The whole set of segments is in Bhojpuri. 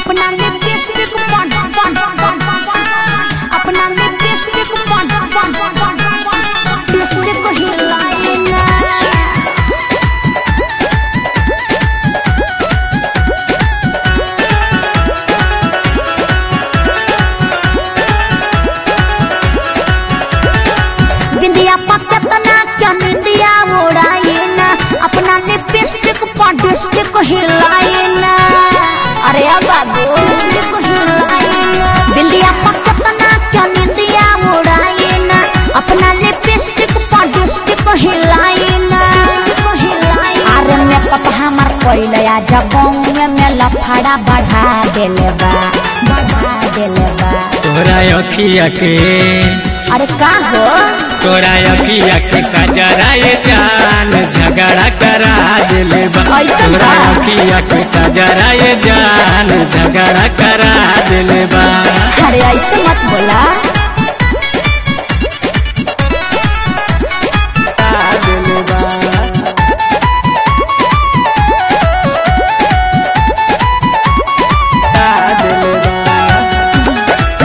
अपना लिपस्टिक बन बन बन अपना लिपस्टिक बन बन लिपस्टिक हिलाए ना बिंदिया पकतना क्या निंदिया उड़ाए ना अपना लिपस्टिक पडिस्टिक हिलाए ना अरे अब बाबू लिपस्टिक हिलाए ना बिंदिया पकतना क्या निंदिया उड़ाए ना अपना लिपस्टिक पडिस्टिक हिलाए ना अरे मेकअप हमार पहले आ जगह में लफड़ा बढ़ा देले बा बढ़ा देले बा तोरा अखिया के अरे का हो तोरा अखिया के कजराए जान झगड़ा करा दिले बा ऐसा तोरा बा? अखिया के कजराए जान झगड़ा करा दिले बा अरे ऐसे मत बोला करा दिले बा। करा दिले बा।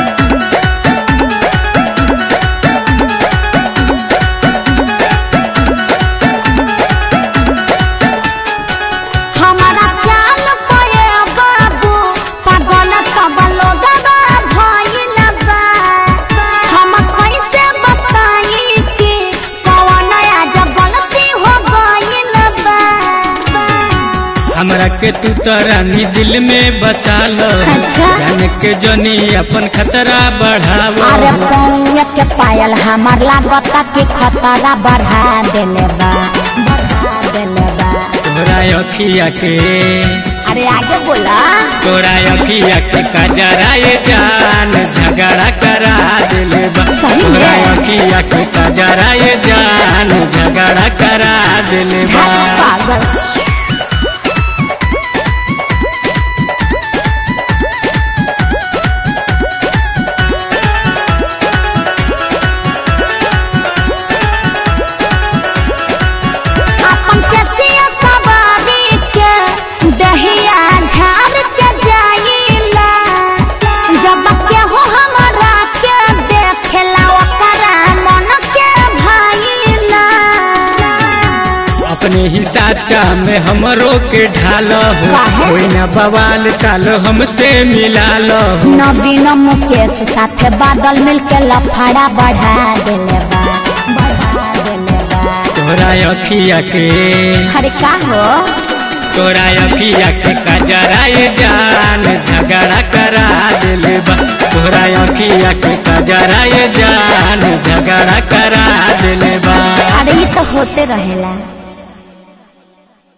हमारा चाल पाए बाबू पागल सब लोग भइल बा हम कैसे बताई कि कौन आज गलती हो गइल बा हमरा के तू तरानी दिल में बसा लो अच्छा। जान के जनी अपन खतरा बढ़ावो अरे पौए के पायल हमार लागता कि खतरा बढ़ा देले बा बढ़ा देले बा तोरा अखिया के अरे आगे बोला तोरा अखिया के कजराए जान झगड़ा करा दिले बा सही में? तोरा अखिया के कजराए जान झगड़ा करा दिले बा पागल अपन केसिया सवारी के दहिया झाड़ के जाइला जब के हो हमरा के देखेला ओकरा मन के भाईला अपने ही साचा में हमरो के ढालो काहे? कोई ना बवाल चालो हमसे मिला लो नवीन मुकेश साथे बादल मिलके लफड़ा बढ़ा देले बा बढ़ा देले बा तोरा अखिया के अरे का हो तोरा अखिया के कजराए जान झगड़ा करा दिले बा तोरा अखिया के कजराए जान झगड़ा करा दिले बा अरे ये तो होते रहेला